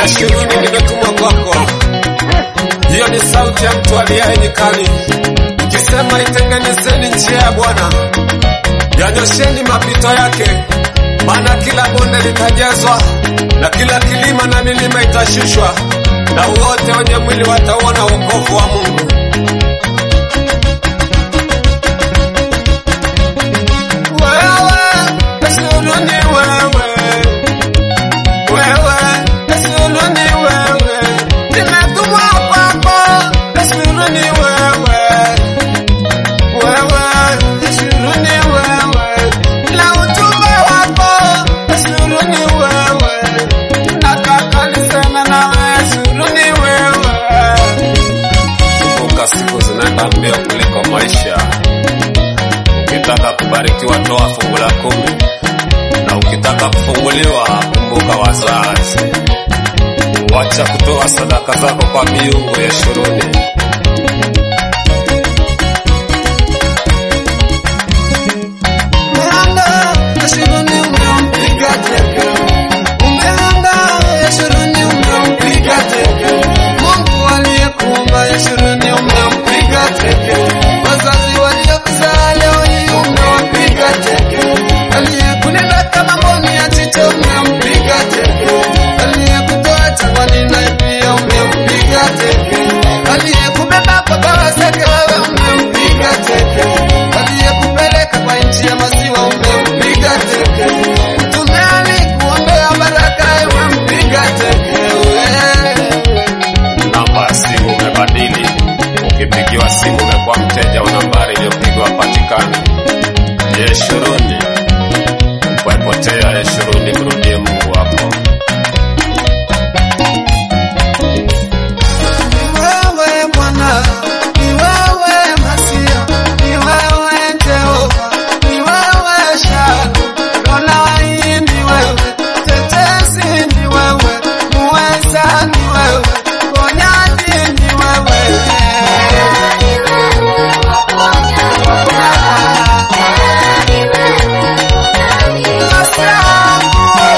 Yeshuruni, nimetumwa kwako. Hiyo ni sauti ya mtu aliaye nyikani, ikisema itengenezeni njia ya Bwana, yanyosheni mapito yake, maana kila bonde litajazwa na kila kilima na milima itashushwa, na wote wenye mwili watauona wokovu wa Mungu. Wewe, Yeshuruni wewe wewe Yeshuruni wewe, nimetumwa kwako. Yeshuruni wewe, wewe Yeshuruni wewe, na ujumbe wako. Yeshuruni wewe, nataka niseme nawe. Yeshuruni wewe. Kumbuka siku zinaenda mbio kuliko maisha. Ukitaka kubarikiwa, toa fungu la kumi na ukitaka kufunguliwa, kumbuka wazazi. Wacha kutoa sadaka zako kwa miungu ya shuruni. Umeanga Yeshuruni umempiga teke. Umeanga Yeshuruni umempiga teke. Mungu aliyekuumba Yeshuruni umempiga teke. Wazazi waliokuzaa leo hii umewapiga teke. Aliyekulinda kama mboni ya jicho umempiga teke. Aliyekutoa jangwani naye pia umempiga teke. Aliyekubeba kwa bawa zake wewe umempiga teke. Aliyekupeleka kwa nchi ya maziwa umempiga teke. Mtume alikuombea baraka umempiga teke. Wewe. Namba ya simu umebadili, ukipigiwa simu umekuwa mteja wa nambari iliyopigwa patikani. Yeshuruni, wepotea Yeshuruni, mrudie Mungu wako. Ni wewe Bwana, ni wewe Masia, ni wewe Jehova, ni wewe Shaddai, Adonai ni wewe, Tetesi ni wewe, Muweza ni wewe, Ponyaji ni wewe. Masia yangu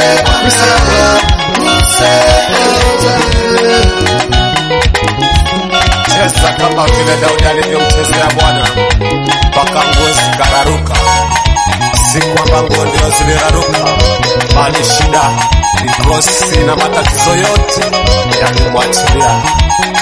cheza kama vile Daudi alivyomchezea Bwana mpaka nguo zikararuka. Si kwamba nguo ndio ziliraruka, bali shida, mikosi na matatizo yote yalimwachilia.